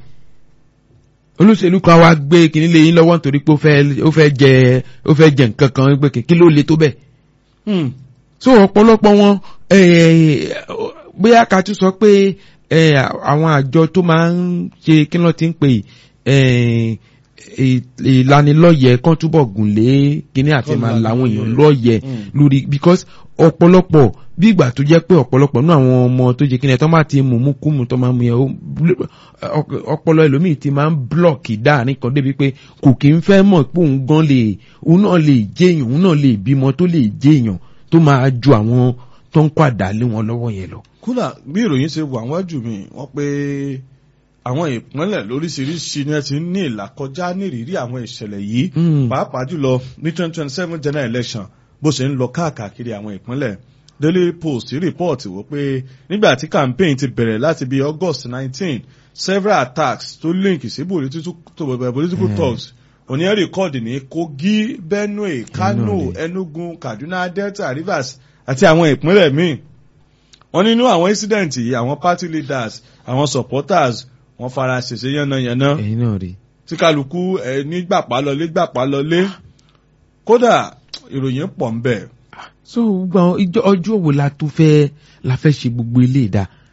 olóṣèlú kan wá gbé kinní lé yín lọ́wọ́ nítorí pé ó fẹ́ ó fẹ́ jẹ ó fẹ́ jẹ nǹkan kan pé kí ló le tó bẹ́ẹ̀ Hmm. so ọ̀pọ̀lọpọ̀ wọn eh, bóyá ká tún sọ pé eh, àwọn àjọ tó máa ń ṣe kí ló ti ń pè eh, ì- ìlanilọ́yẹ̀ kan túbọ̀ gùn lé kíní àti Kọ́ máa lanilọ́yẹ̀. làwọn èèyàn lọ́yẹ̀ Mm. lórí because ọ̀pọ̀lọpọ̀ bí ìgbà tó jẹ́ pé ọ̀pọ̀lọpọ̀ náà àwọn ọmọ tó jẹ́ kíní ẹ̀ tó máa ti mú mú kú mu tó máa mú yẹn ó- ọ- ọpọlọ ẹlòmíì ti máa ń blọọkì dáàrin kan débi pé kò kí ń fẹ́ mọ̀ pé òun gan lè òun náà lè jẹ́yàn òun náà lè bímọ tó lè jẹ́yàn tó máa ju àwọn tó ń kó àdálé wọn lọ́wọ́ yẹn lọ. kódà bí ìròyìn ṣe wà wájú mi wọ́n pé àwọn ìpínlẹ̀ lóríṣiríṣi ni ẹ ti ní ìlàkọjá nírìírí àwọn ìṣẹ̀lẹ̀ yìí Mm. pàápàá jùlọ ní twenty twenty seven general election bó ṣe ń lọ káàkiri àwọn ìpínlẹ̀ Daily Post report wò pé nígbà tí campaign ti bẹ̀rẹ̀ láti bí August nineteen several attacks tó link sí political to- political Mm. talks òní ẹ̀ rìkọ́ọ̀dì ní Kogi Benue Kano Benue. Enugu Kaduna Delta Rivers àti àwọn ìpínlẹ̀ míì wọ́n nínú àwọn incident yìí àwọn party leaders àwọn supporters wọ́n fara ṣèṣe yánnayànna ẹ̀yin náà rí. tí kálukú ẹ ní gbàpá lọlé gbàpá lọlé kódà ìròyìn pọ̀ ń bẹ̀. so gbogbo àwọn ìjọ ọjọ́ wo la tó fẹ́ la fẹ́ ṣe gbogbo ilé ìdá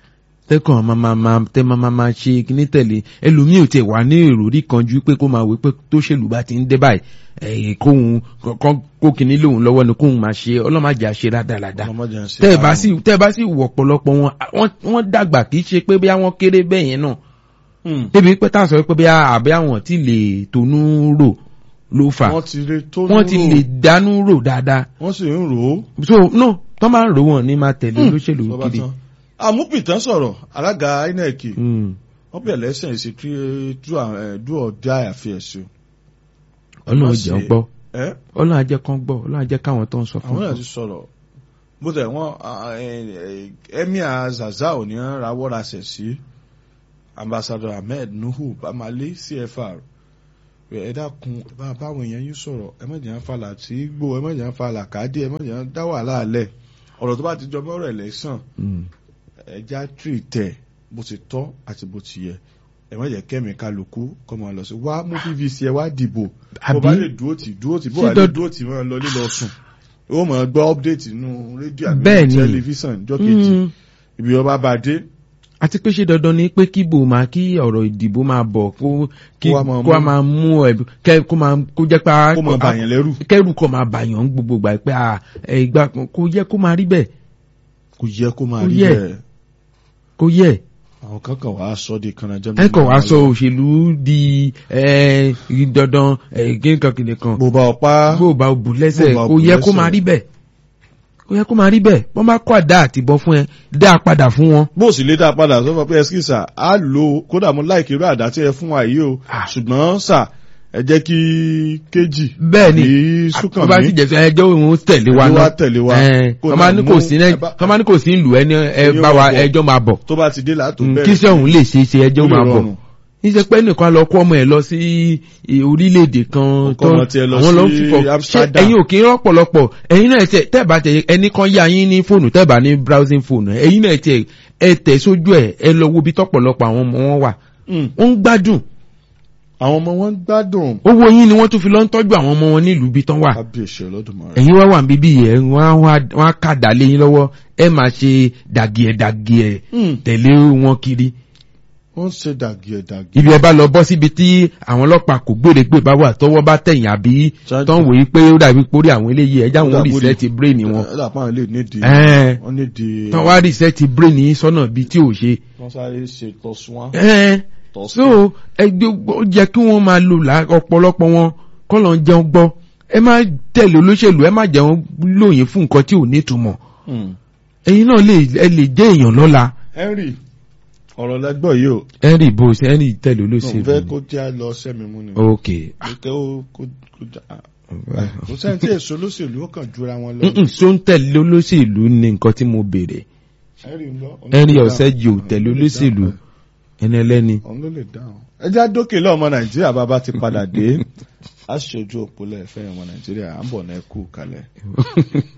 tẹ́kàn máa máa máa tẹ́ máa máa máa ṣe kíní tẹ̀lé ẹlòmíì ò tiẹ̀ wà ní èròrí kan ju pé kó máa wí pé tó ṣèlú bá ti ń dé báyìí ẹ̀yìn kóhun kó kíní lòun lọ́wọ́ ni kóhun máa ṣe ọlọ́màjà ṣe rádaràda tẹ́ ẹ bá sì tẹ́ ẹ bá sì wọ̀ ọ̀pọ̀lọpọ̀ wọn wọ́n dàgbà kì í ṣe pé bí àwọn kéré bẹ́ẹ̀ yẹn náà débi pé tá a sọ pé bí àbí àwọn tí lè tonú rò ló fà wọ́n ti lè dánú rò dáadáa. wọ́n sì ń rò ó. so no tọ́ máa ń rò wọ́n ní máa tẹ̀lé olóṣèlú kiri. àmúpìtàn sọ̀rọ̀ alága inec wọ́n bẹ̀rẹ̀ lẹ́sẹ̀ ṣe kí do or die affairs o. ọlọ́run jẹ́ gbọ́ ọlọ́run ajẹ́ kan gbọ́ ọlọ́run ajẹ́ káwọn tó ń sọ fún àwọn náà ti sọ̀rọ̀ bó tẹ̀ wọ́n emir zazao ní rawọ́ rasẹ̀ sí ambassador ahmed nuhu bamale cfr ẹ dákun bá báwọn èèyàn yín sọ̀rọ̀ ẹ má jẹ́ ń falà tí gbó ẹ má jẹ́ ń falà kádé ẹ má jẹ́ ń dá wàhálà alẹ̀ ọ̀rọ̀ tó bá ti jọ mọ́rọ̀ ẹ̀lẹ́sàn ẹja tírì tẹ̀ bó ti tọ́ àti bó ti yẹ ẹ má jẹ́ kẹ́mi kálukú kọ́ máa lọ sí wá mú pvc ẹ wá dìbò bó bá lè dúró tì dúró tì bó bá lè dúró tì máa lọ lílọ sùn ó máa gbọ́ update nínú rédíò àbí tẹlifíṣàn jọ́ kejì ibi ọba bá dé àti pé ṣé dandan ni pé kíbò máa kí ọ̀rọ̀ ìdìbò máa bọ̀ kó kí kó a máa mú ẹ kẹ kó máa kó jẹ́ pé kó máa bàyàn lẹ́rù kẹ́rù kó máa bàyàn gbogbo gbà pé ìgbà kó yẹ kó máa rí bẹ́ẹ̀. kò yẹ kó máa rí bẹ́ẹ̀. kò yẹ. àwọn kankan wàá sọ di kanajọ́ ẹ kàn wá sọ òṣèlú di dandan gínkan kìnìkan. bó bá ọ pa bó bá ọ bù lẹ́sẹ̀ kò yẹ kó máa rí bẹ́ẹ̀ ó yẹ kó máa rí bẹ́ẹ̀ wọ́n bá kọ́ àdá àtìbọn fún ẹ dá a padà fún wọn. bó o sì lè dá a padà sọ fún pé ẹskísà á lò ó kódà mo láìkí irú àdá tí ẹ fún wa yìí o ṣùgbọ́n sà ẹ jẹ́ kí kéjì bẹ́ẹ̀ ni súnkàn wọ́n bá sì jẹ́ sọ ẹjọ́ òun tẹ̀lé wa náà tẹ̀lé wa kọ́má ní kò sí kọ́má ní kò sí ìlú ẹni ẹ bá wa ẹjọ́ máa bọ̀ tó bá ti dé látò bẹ́ẹ̀ kí sẹ́hùn lè ṣe é ṣe ẹjọ́ máa bọ̀ níṣẹ́ pé nìkan lọ kó ọmọ ẹ̀ lọ sí orílẹ̀-èdè kan tó àwọn lọ fi fọ ṣé ẹ̀yin ò kí ń rọ́pọ̀lọpọ̀ ẹ̀yin náà tẹ̀ tẹ́ẹ̀bà tẹ̀ ẹnì kan yá yín ní fóònù tẹ́ẹ̀bà ní browsing fóònù ẹ̀yin náà tẹ̀ ẹ tẹ̀ sójú ẹ̀ ẹ lọ wo bí tọ́pọ̀lọpọ̀ àwọn ọmọ wọn wà wọ́n ń gbádùn. àwọn ọmọ wọn ń gbádùn. owó yín ni wọ́n tún fi lọ ń tọ́jú àwọn ọmọ wọn nílùú bí tán wà. ẹ̀yin wá wà bíbí yẹn wọ́n á kàdá lé yín lọ́wọ́ ẹ máa ṣe dàgìẹ̀ dàgìẹ̀ tẹ̀lé wọn kiri wọ́n ṣe dàgìẹ̀ dàgìẹ̀. ibi ẹ bá lọ bọ́ síbi tí àwọn ọlọ́pàá kò gbèrègbè bá wà tọwọ́ bá tẹ̀yìn àbí tán wòye pé ó dàbí pórí àwọn eléyìí ẹja wọn rìsẹ́ẹ̀tì brain wọn. ẹ dàpọ̀ àwọn ilé nídìí. wọ́n nídìí. tán wá rìsẹ́ẹ̀tì brain yín sọ́nà bí tí ò ṣe. wọ́n sáré ṣe tọ̀sùn so ẹgbẹ́ ó jẹ́ kí wọ́n máa lò ọ̀pọ̀lọpọ̀ wọn kọ́ lọ́n jẹun gbọ́ ẹ má tẹ̀lé olóṣèlú ẹ má jẹun lóyìn fún nǹkan tí ò nítumọ̀ ẹ̀yin náà lè jẹ́ èèyàn lọ́la. Henry ọ̀rọ̀ lẹ́gbọ́ yìí o. henry bó ṣe henry tẹ̀lé olóṣèlú. mo fẹ́ kó jẹ́ lọ sẹ́mi mú ni. ok. kò kó jà kò sẹ́ni tí èso olóṣèlú ó kàn jura wọn lọ. so ń tẹ̀lé olóṣèlú ni nǹkan tí mo béèrè. henry ọ̀sẹ́jì ò tẹ̀lé olóṣèlú ẹni ẹlẹ́ni. òun ló lè dáhùn. ẹ já dókè lọ́mọ nàìjíríà bàbá ti padà dé aṣojú òpólẹ̀ fẹ́yìn ọmọ nàìjíríà à ń bọ̀ náà kú kalẹ̀.